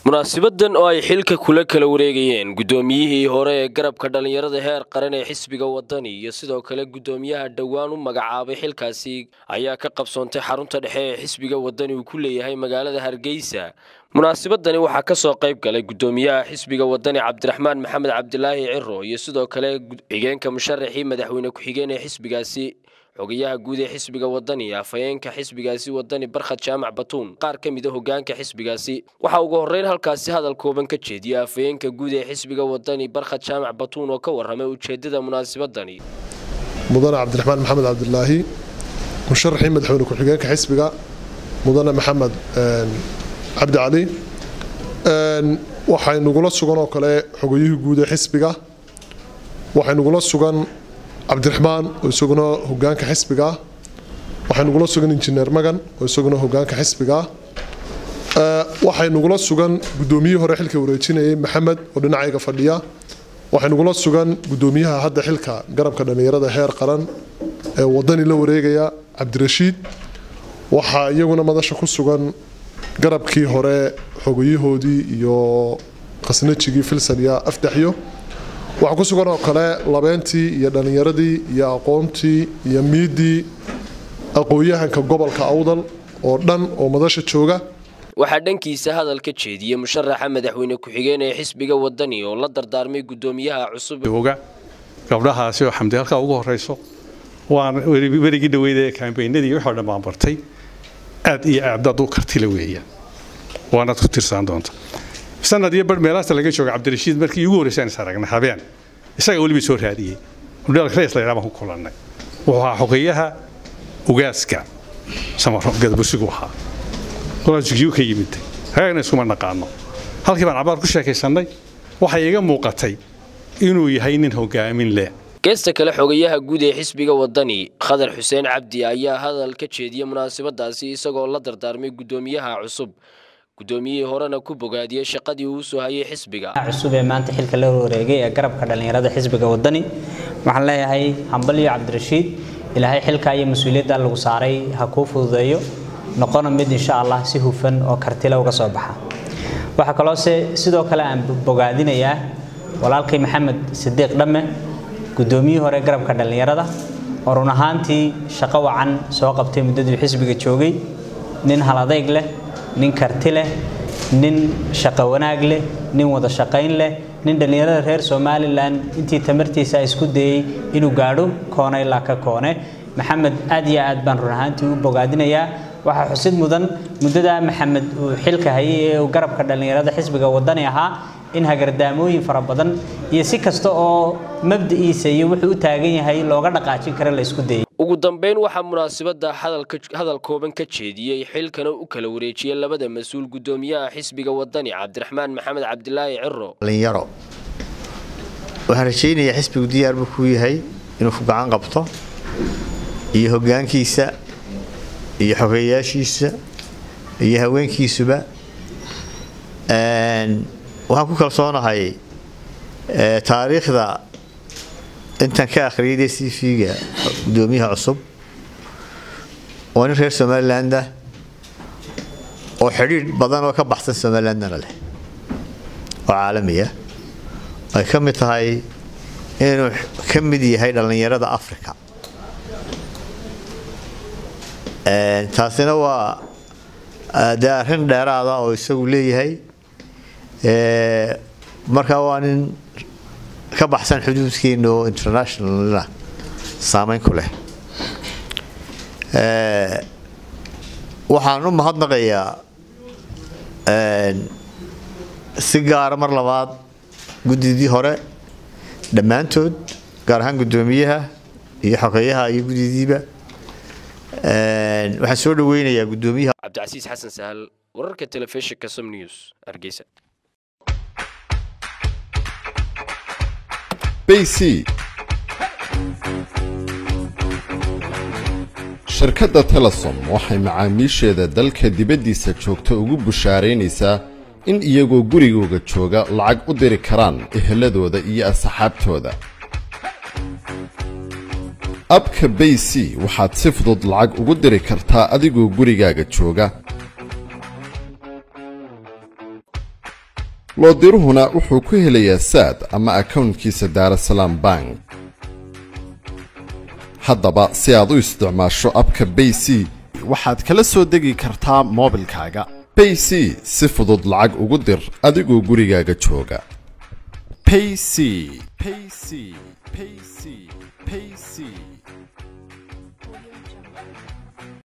munaasibadan oo ay xilka kula kala wareegayeen guddoomiyihii hore ee garabka dhallinyarada heer qaran ee xisbiga wadani iyo sidoo kale guddoomiyaha dhowaan u magacaabay xilkaasi ayaa ka qabsoontay xarunta dhexe ee xisbiga wadani uu ku leeyahay magaalada hargeysa munaasibadani waxaa ka soo qayb galay guddoomiyaha xisbiga wadani cabdiraxmaan maxamed cabdilaahi ciro iyo sidoo kale xigeenka musharaxii madaxweyne ku-xigeen ee xisbigaasi xogayaha guud ee xisbiga wadani afhayeenka xisbigaasi wadani barkhad jaamac batuun qaar ka mida hogaanka xisbigaasi waxaa ugu horreyn halkaasi hadal kooban ka jeediyay afhayeenka guud ee xisbiga wadani barkhad jaamac batuun oo ka warramay ujeeddada munaasibadani mudane cabdiraxmaan maxamed cabdilaahi musharaxii madaxweyne ku-xigeenka xisbiga mudane maxamed cabdi cali waxaynugula sugan oo kale xogayihii guud ee xisbiga waxaynugula sugan cabdiraxmaan oo isaguna hogaanka xisbiga waxaynugula sugan injineer magan oo isaguna hogaanka xisbiga waxaynugula sugan gudoomiyihii hore xilka wareejinayay maxamed oo dhinacayga fadhiya waxaynugula sugan gudoomiyaha hadda xilka garabka dhallinyarada heer qaran ee wadani la wareegaya cabdirashiid waxaa iyaguna madasha ku sugan garabkii hore xogayahoodii iyo khasnajigii filsan iyo afdaxyo waxaa ku sugan oo kale labeentii iyo dhallinyaradii iyo aqoontii iyo miidii aqoon-yahanka gobolka awdal oo dhan oo madasha jooga waxaa dhankiisa hadal ka jeediyey musharaxa madaxweyne ku-xigeen ee xisbiga wadani oo la dardaarmay guddoomiyaha cusub oga gabdhahaasi oo xamdi halkaa ugu horeyso waan werigii dhaweyda ee kambeynadii waxoo dhan baan bartay aad iyo aabdaad u kartila weeyaan waanaad ku tirsaan doonta sanad iyo bar meelaasta laga jooga cabdirashiid markii ugu horreysaan is aragnay habeen isaga weliba soo raadiyey hudhaalka reis la yidhaa baan ku kulannay wuxuu ahaa xogeeyaha ugaaska samaro gadabusigu ahaa qolaasugiyuu ka yimiday hagaagna iskuma naqaano halkii baan cabaar ku sheekaysannay waxay iga muuqatay inuu yahay nin hogaamin leh geesta kale xogayaha guud ee xisbiga wadani khadar xuseen cabdi ayaa hadal ka jeediyey munaasabadaasi isagoo la dardaarmay guddoomiyaha cusub guddoomiyihii horena ku bogaadiyey shaqadii uu soo hayay xisbiga cusub ee maanta xilka la wareegay ee garabka dhallinyarada xisbiga wadani waxaan leeyahay hambalyo cabdirashiid ilaahay xilka iyo mas-uuliyadda lagu saaray ha kuu fududeeyo noqona mid insha allah si hufan oo kartila uga soo baxa waxaa kaloose sidoo kale aan bogaadinayaa walaalkay maxamed sidiiq dhamme guddoomiyihii hore garabka dhallinyarada oo run ahaantii shaqo wacan soo qabtay muddadii xisbiga joogay nin haladayg leh nin karti leh nin shaqo wanaag leh nin wada shaqayn leh nin dhallinyarada reer somalilan intii tamartiisa isku dayey inuu gaadho koone ilaa ka koone maxamed aad iyo aad baan run ahaantii u bogaadinayaa waxaa xusid mudan muddadaa maxamed uu xilka hayay ee uu garabka dhallinyarada xisbiga wadani ahaa in hagardaamooyin fara badan iyo si kasta oo mabda'iisa iyo wuxuu u taagan yahay looga dhaqaajin kara la isku dayay ugu dambeyn waxaa munaasabada hadal kooban ka jeediyey xilkana u kala wareejiyey labada mas-uul guddoomiyaha xisbiga wadani cabdiraxmaan maxamed cabdilaahi ciro dhalinyaro waxaan rajaynayaa xisbigu diyaar buu kuu yahay inuu ku gacan qabto iyo hoggaankiisa iyo xogeeyaashiisa iyo haweenkiisuba waxaan ku kalsoonahay taariikhda intaan ka akhriyay c v-ga guddoomiyaha cusub oo nin reer somaliland ah oo xidhiidh badan oo ka baxsan somalilandna leh oo caalami ah ay ka mid tahay inuu ka mid yahay dhallinyarada africa taasina waa dee arrin dheeraada oo isagu leeyahay markaa waa nin ka baxsan xuduudkeena oo internationalna saameyn ku leh waxaan u mahadnaqayaa si gaara mar labaad guddidii hore dhammaantood gaar ahaan guddoomiyaha iyo xogeeyaha iyo guddidiiba waxaan soo dhaweynayaa guddoomiyaha cabdicasiis xasan sahal wararka telefishinka som news hargeysa bc shirkadda telesom waxay macaamiisheeda dalka dibaddiisa joogta ugu bushaaraynaysaa in iyagoo gurigooga jooga lacag u diri karaan eheladooda iyo asxaabtooda abka bay c waxaad si fudud lacag ugu diri kartaa adigoo gurigaaga jooga loodiruhuna wuxuu ku helayaa saad ama akownkiisa daarasalaam bank haddaba si aad u isticmaasho abka bay c waxaad kala soo degi kartaa moobilkaaga bay c si fudud lacag ugu dir adigoo gurigaaga jooga payc payc payc payc